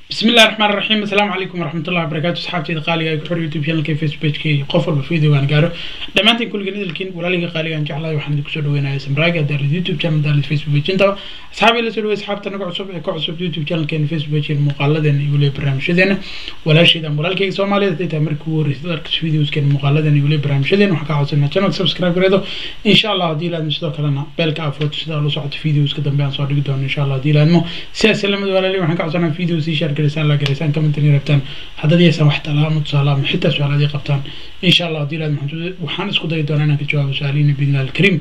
بسم الله الرحمن الرحيم السلام عليكم ورحمة الله وبركاته صحابتي قالي أي كحور يوتيوب channel كي فيسبوك كي قفل بفيديو وان قارو دمانتين كل جنيد الكين ولا لقى قالي أن جعله وحنا دكتور دوينا اسم راجع دار اليوتيوب channel دار الفيسبوك انت أصحابي اللي سلوي أصحاب تنقع عصب كعصب يوتيوب channel كين فيسبوك المقالدة يقول لي برنامج شدنا ولا شيء ده ولا لقى سومالي ده تامر كور يصدر فيديوز كين مقالدة يقول لي برنامج شدنا وحكا عصبنا channel سبسكرايب كريدو إن شاء الله دي لازم شدوا كلنا بالك عفوت شدوا لو صعد فيديوز كده بيان صار دون إن شاء الله دي لازم سياسة لما ولا لي وحنا عصبنا فيديوز يشارك كريسان لا كريسان كمنتني rabtaan haddaad yeesaan wax talaamo tusaale ama xitaa su-aalaadii qabtaan insha allah haddii laad waxaan isku dayi doonaa inaan ka jawaabo su-aalihiina biidnillah alkariim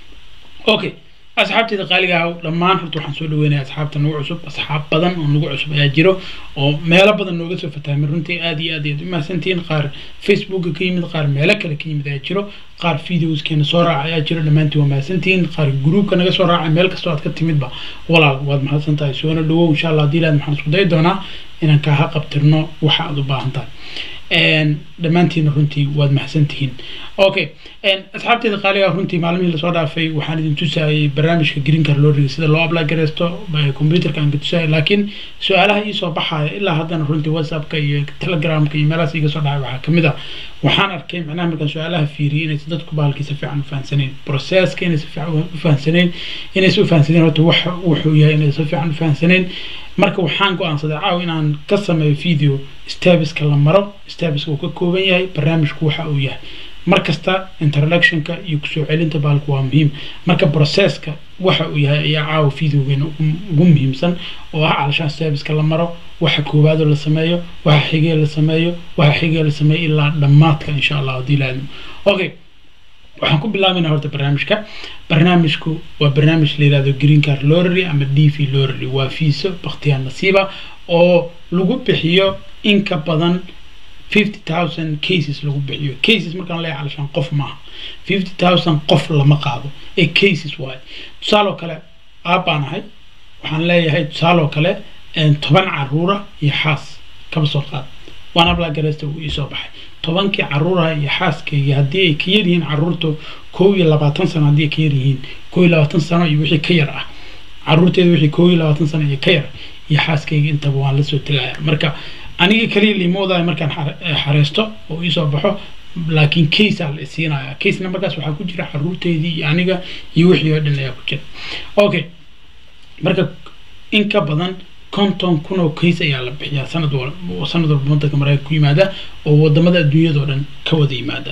okay asxaabteeda qaaliga ah dhammaan horta waxaan soo dhaweynaya asxaabta nagu cusub asxaab badan oo nagu cusub ayaa jiro oo meelo badan nooga soo fatahmay runtii aad iyo aad ayaad u mahadsantihiin qaar facebooka ka yimid qaar meelo kale ka yimid ayaa jiro qaar videoskeena soo raaca ayaa jiro dhammaantiin waa mahadsantihiin qaar gruubka naga soo raacay meel kastoo aad ka timidba walaal waad mahadsan tahay soona dhawow insha allah haddii laad waxaan isku dayi doonaa inaan kaaha qabtirno waxa aad u baahan tahay dhammaantiina runtii waad mahadsantihiin okay asxaabteeda qaaliga runtii maalmihii lasoo dhaafay waxaan idin tusayay barnaamijka green card lorriga sida loo apply gareysto computerka aan ka tusayay laakiin su-aalaha iisoo baxaya ilaa haddana runtii whatsappka iyo telegramka iyo meelahaas iga soo dhacay waxaa kamid ah waxaan arkay macnaha markaan su-aalaha fiiriyay inaysan dadku bahalkii si fiican u fahansaneyn processka inaysan fiican u fahansaneyn inaysan u fahansaneyn horta wax wuxuu yahay inaysan si fiican u fahansaneyn marka waxaan go-aansaday caaw inaan ka sameeyo video stabiska la maro stabiska uu ka kooban yahay barnaamijku waxa uu yahay markasta introductionka iyo kusoo celinta bahalku waa muhiim marka processka waxa uu yahay ayaa caawa videogeena ugu muhiimsan oo ah calashaan stabiska la maro waxa koowaadoo la sameeyo waxa xigee la sameeyo waxa xigee la sameeyo ilaa dhammaadka insha allah haddii laadimo okay waxaan ku bilaabayna horta barnaamijka barnaamijku waa barnaamij la yihahdo green card lorry ama d v lorry waa fiiso bakhtiyaan nasiiba oo lagu bixiyo in ka badan fifty thousand cases lagu bixiyo cases markaan leeyahay calashaan qof maaha fifty thousand qof lama qaado ee cases waaye tusaaloo kale aabbaan ahay waxaan leeyahay tusaaloo kale toban caruura iyo xaas kaba soo qaad waan ablaa gareysta uu iisoo baxay tobankii caruuraha iyo xaaskayga haddii ay ka yar yihiin caruurta kow iyo labaatan sano haddii ay ka yar yihiin kow iyo labaatan sano iyo wixii ka yar ah caruurteeda wixii kow iyo labaatan sano iyo ka yar iyo xaaskayga intaba waan lasoo tegaya marka aniga kaliya liimoodayo markaan xareysto oo iisoo baxo laakiin case aa la isiinaya casena markaas waxaa ku jira caruurteydii iyo aniga iyo wixii oo dhan ayaa ku jira okay marka in ka badan konton kun oo case ayaa la bixiyaa sanad walba sanad walba wadanka mareykanka ku yimaada oo wadamada adduunyadao dhan ka wada yimaada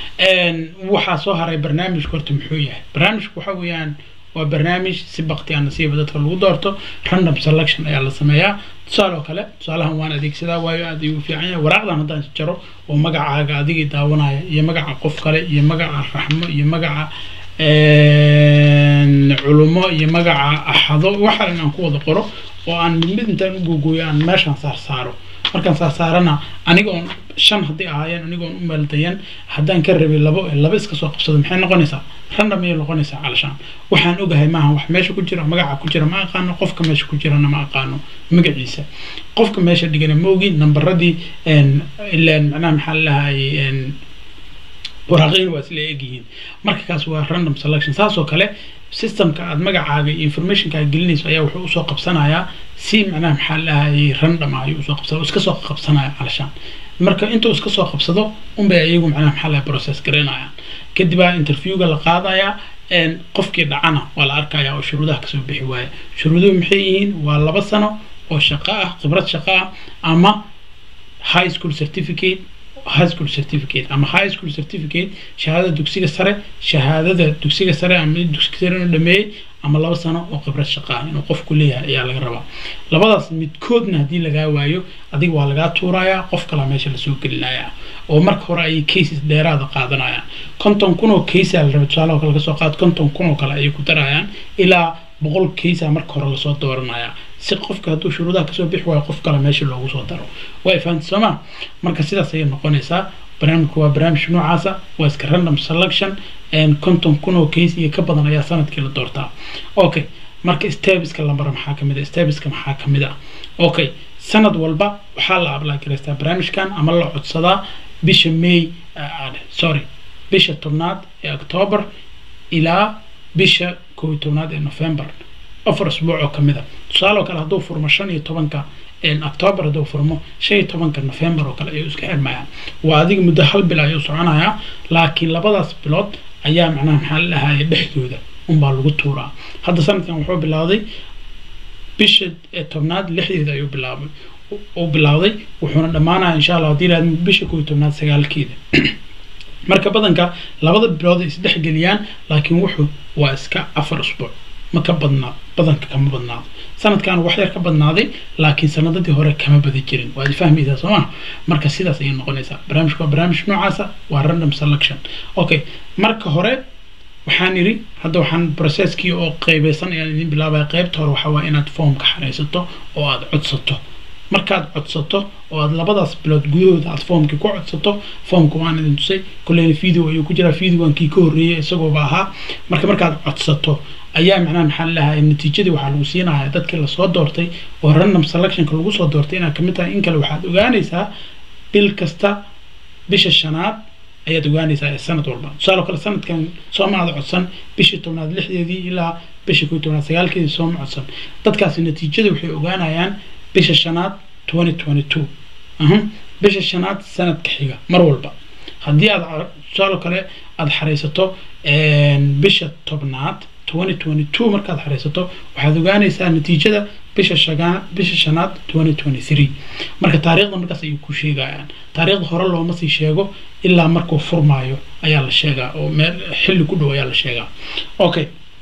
waxaa soo haray barnaamijku horta muxuu yahay barnaamijku waxa weeyaan waa barnaamij si bakti a nasiiba dadka lagu doorto random selection ayaa la sameeyaa tusaale oo kale tusaalahan waan adeegsadaa waayo aad ayuu fiican yahay waraaqdan haddaan jaro oo magacaaga adigii daawanaya iyo magaca qof kale iyo magaca raxmo iyo magaca culumo iyo magaca axado waxaa in aan ku wada qoro oo aan mid mid intaan u googooyo aan meeshaan saar saaro markaan saar saarana aniga oon shan haddii ahaayeen aniga oon u meeldayan haddaan ka rabay labo laba iska soo qabsado maxay noqonaysaa random ayay noqonaysaa calashaan waxaan ogahay maaha wax meesha ku jira magaca ku jira ma aqaano qofka meesha ku jirana ma aqaano magaciisa qofka meesha dhigana ma ogi nambaradii ilaan macnaha maxaa lalahay waraaqayn waa isla egyihiin marka kaas waa random selection saas oo kale systemka aad magacaaga iyo informationka aad gelinayso ayaa wuxuu usoo qabsanayaa si macnaha maxaa lahayay random ah ayuu usoo qabsana iska soo qabsanaya calashaan marka intuu iska soo qabsado unbay iyagu macnaha maxaa lahay process garaynayaan kadib aa interviewga la qaadayaa qofkii dhacana waa la arkaya oo shuruudaha kasoo bixi waaya shuruuduhu maxay yihiin waa laba sano oo shaqo ah khibrad shaqo ah ama high school certificate high school certificate ama high school certificate shahaadada dugsiga sare shahaadada dugsiga sare ama dugsiga sare inuu dhameeyey ama laba sano oo khibrad shaqa ah inuu qofku leeyahay ayaa laga rabaa labadaas midkoodna haddii lagaa waayo adiga waa lagaa tuurayaa qof kalaa meesha lasoo gelinayaa oo marka hore ayay cases dheeraada qaadanayaan konton kun oo case la raba tusaale oo kale kasoo qaad konton kun oo kale ayay ku darayaan ilaa boqol case marka hore lasoo dooranaya si qofka hadduu shuruudaha kasoo bixi waayo qof kale meesha loogu soo daro way fahamta sooma marka sidaas ayay noqonaysaa barnaamijku waa barnaamij noocaasa waa iska random selection konton kun oo case iyo ka badan ayaa sanadkii la doortaa okay marka stabiska la maro maxaa kamid a stabiska maxaa kamid ah okay sanad walba waxaa la apply garaystaa barnaamijkan ama la codsadaa bisha may sorry bisha tobnaad ee october ilaa bisha kow iyo tobnaad ee november afar asbuuc oo kamid a tusaale oo kale hadduu furmo shan iyo tobanka octoobar hadduu furmo shan iyo tobanka november oo kale ayuu iska xirmayaan waa adiga muddo hal bil ayuu soconayaa laakiin labadaas bilood ayaa macnaha maxaa la dhahaye dhexdooda unbaa lagu tuuraa hadda sanadkan wuxuu bilowday bisha tobnaad lixdeeda ayuu bilaabay uu bilowday wuxuuna dhammaanaya insha allah haddii ilaahad bisha koo iyo tobnaad sagaalkeeda marka badanka labada bilood ay isdhexgeliyaan laakiin wuxuu waa iska afar usbuuc ma ka badnaa badanka kama badnaado sanadkan wax yar ka badnaaday laakiin sanadadii hore kama badi jirin waad fahmaysaa soo ma marka sidaas ayay noqonaysaa barnaamijka waa barnaamij noocaasa waa random selection okay marka hore waxaan idhi hadda waxaan processkii oo qeybeysan ayaan idin bilaabaya qeybta hore waxaa waa inaad foomka xareysato oo aad codsato markaad codsato oo aad labadaas bilood gudahooda aad foomkii ku codsato foomka waan idin tusay kulleyna video ayuu ku jiraa videogankii ka horreeyay isagooba ahaa marka markaad codsato ayaa macnaha maxaa lalahay natiijadii waxaa lagu siinaya dadkii lasoo doortay oo random selectionka lagu soo doortay inaad kamid tahay in kale waxaad ogaanaysaa bil kasta bisha shanaad ayaad ogaanaysaa ee sanad walba tusaale kale sanadkan sooma aada codsan bishii tobnaad lixdeedii ilaa bisha koo tobnaad sagaalkeedii sooma codsan dadkaasi natiijada waxay ogaanayaan bisha shanaad twenty twenty two bisha shanaad sanadka xiga mar walba haddii aad tusaale kale aada xareysato bisha tobnaad twenty twenty two markaad xareysato waxaad ogaanaysaa natiijada bisha shagaa bisha shanaad twenty twenty three marka taariikhda markaas ayay ku sheegayaan taariikhda hore looma sii sheego ilaa markuu furmaayo ayaa la sheegaa oo meel xilli ku dhow ayaa la sheegaa okay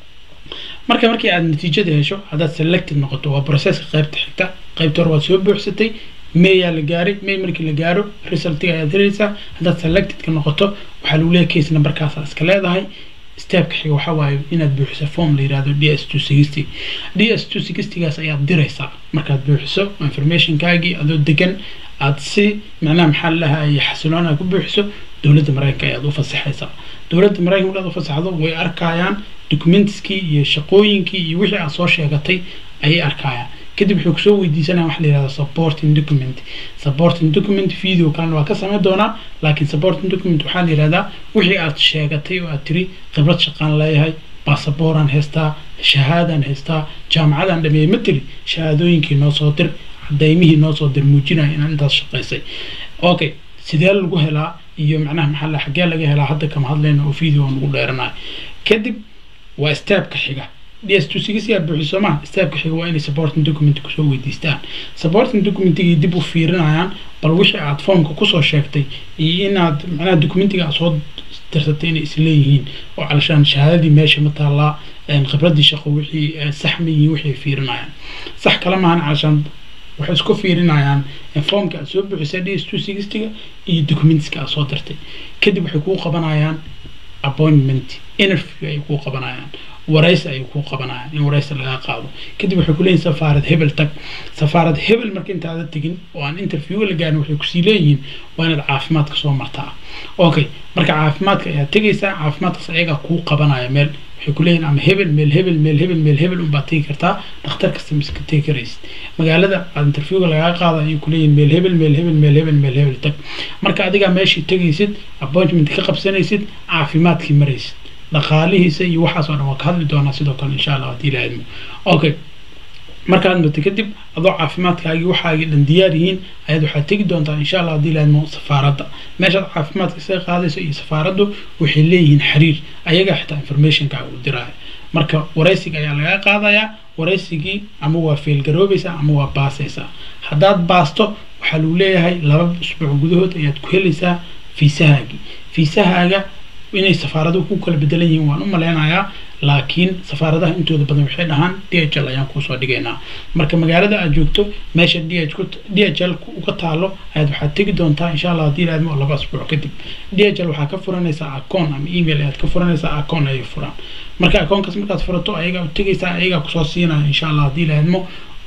marka markii aad natiijada hesho haddaad selected noqoto waa processka qaybta xigta qaybta hore waad soo buuxsatay mayaa la gaaray may markii la gaaro resultiga ayaad helaysaa haddaad selectedka noqoto waxaa lagu leeyahay case numberkaasa iska leedahay stepka xiga waxaa waaye inaad buuxiso form la yihahdo d s two sixty d s two sixtygaas ayaad diraysaa markaad buuxiso informationkaagii adoo degan aad si macnaha maxaa lalahay xasiloon aad ku buuxiso dowladda mareykanka ayaad u fasaxaysaa dowladda mareykanka markaad u fasaxdo way arkayaan documentskii iyo shaqooyinkii iyo wixii aad soo sheegatay ayay arkayaan kadib wuxuu kusoo weydiisanaya waxa la yihahda supporting document supporting document video kalena waa ka samayn doonaa laakiin supporting document waxaa la yihahdaa wixii aad sheegatay oo aad tiri khibrad shaqaan leeyahay basabooraan haystaa shahaadaan haystaa jaamacadaan dhameeyey ma tiri shahaadooyinkii noo soo dir cadaymihii noo soo dir muujinaya inaad intaas shaqaysay okay sidee lagu helaa iyo macnaha maxaa la xaggee laga helaa hadda kama hadlayna oo video aan ugu dheeranayo kadib waa stepka xiga d s two six aad buuxiso ma stepka xiga waa inay supporting document kusoo weydiistaan supporting documentigii dib u fiirinayaan bal wixii aad foomka kusoo sheegtay iyo inaad macnaha documentiga aad soo dirsatay inay isleeyihiin oo calashaan shahaadadii meesha ma taallaa khibradii shaqo wixii sax ma yihiin wixii fiirinayaan sax kale maahan calashaan waxay isku fiirinayaan foomka aad soo buuxisay d s two sixtyga iyo documentska aad soo dirtay kadib waxay kuu qabanayaan appointment interview ay kuu qabanayaan waraysi ayay kuu qabanayaan in waraysi laga qaado kadib waxay kuleeyihin safaarad hebel tag safaarad hebel marka intaada tegin oo aan interview la gaarin waxay kusii leeyihiin waa inaad caafimaadka soo martaa okay marka caafimaadka ayaad tegaysaa caafimaadkaas ayagaa kuu qabanaya meel waxay kuleeyihin ama hebel meel hebel meel hebel meel hebel unbaad tegi kartaa dhakhtar kasta miska tegi karaysid magaalada aad interviewga lagaa qaada ayay kuleeyihin meel hebel meel hebel meel hebel meel hebel tag marka adigaa meeshii tegaysid appointment ka qabsanaysid caafimaadkii maraysid dhaqaalihiisa iyo waxaas oo dhan waa ka hadli doonaa sidoo kale insha allah haddii la idmo okay markaad mato kadib adoo caafimaadkaagii waxaagii dhan diyaar yihiin ayaad waxaad tegi doontaa insha allah haddii la idmo safaaradda meeshaad caafimaadka isaga qaadayso iyo safaaraddu waxay leeyihiin xiriir ayagaa xitaa informationkaaga u diraya marka waraysiga ayaa laga qaadayaa waraysigii ama waa feelgaroobaysaa ama waa baasaysaa haddaad baasto waxaa lagu leeyahay laba usbuuc gudahood ayaad ku helaysaa fiisahaagii fiisahaaga inay safaaraduhu ku kala bedelan yihiin waan u maleynayaa laakiin safaaradaha intooda badan waxay dhahaan d h l ayaan kuusoo dhigaynaa marka magaalada aad joogto meesha d h d h l uga taalo ayaad waxaad tegi doontaa insha allah haddii laadmo laba asbuuc kadib d h l waxaa ka furanaysaa acoon ama email ayaad ka furanaysaa acoon ayay furaan marka akoonkaas markaad furato ayagaa u tegaysaa ayagaa kusoo siinaya insha allah haddii laadmo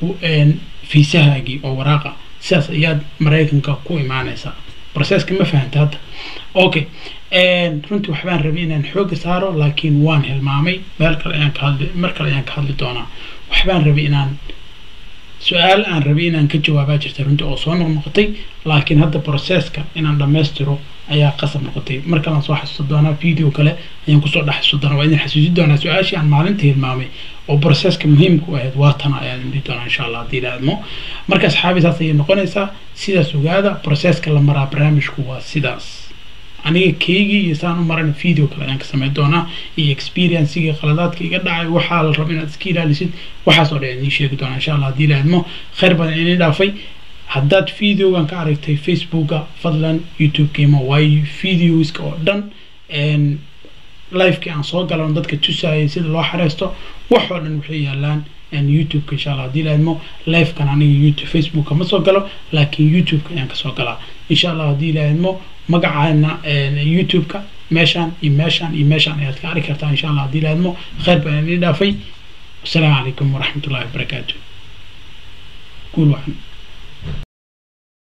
fiisahaagii oo waraaqa sidaas ayaad maraykanka ku imaanaysaa processka ma fahanta hadda okay runtii waxbaan rabay inaan xooga saaro laakiin waan hilmaamay meel kale ayaan ka hadli mar kale ayaan ka hadli doonaa waxbaan rabay inaan su-aal aan rabay inaan ka jawaabaa jirta runtii oo soo noqnoqotay laakiin hadda processka inaan dhammaystiro ayaa qasab noqotay mar kalean soo xasuusta doonaa video kale ayaan kusoo dhex xusu doonaa waa idin xasuusin doonaa su-aashii aan maalinta hilmaamay oo processka muhiimka u ahayd waa tan ayaan idin doonaa insha allah haddii ilaadmo marka asxaabi saas ayay noqonaysaa sidaas ogaada processka la maraa barnaamijku waa sidaas aniga keygii iyo saan u maran video kale ayaan ka sameyn doonaa iyo experiencigii qaladaadka iga dhacay waxaa la raba inaad iska ilaalisid waxaas oo dhan idiin sheegi doonaa insha allah haddii ilaadmo khayr badan inii dhaafay haddaad videogan ka aragtay facebooka fadlan youtube-kiima waayo videoska oo dhan livekii aan soo galan dadka tusayay sida loo xareysto wax oo dhan waxay yaalaan youtube-ka insha allah haddii laadmo livekan aniga youtube facebooka ma soo galo laakiin youtube-ka ayaan kasoo galaa insha allah haddii laadmo magacaana youtube-ka meeshaan iyo meeshaan iyo meeshaan ayaad ka arki kartaa insha allah haddii laadmo khayr baan idin dhaafay wasalaamu calaykum waraxmatullahi wabarakaatu guul wacan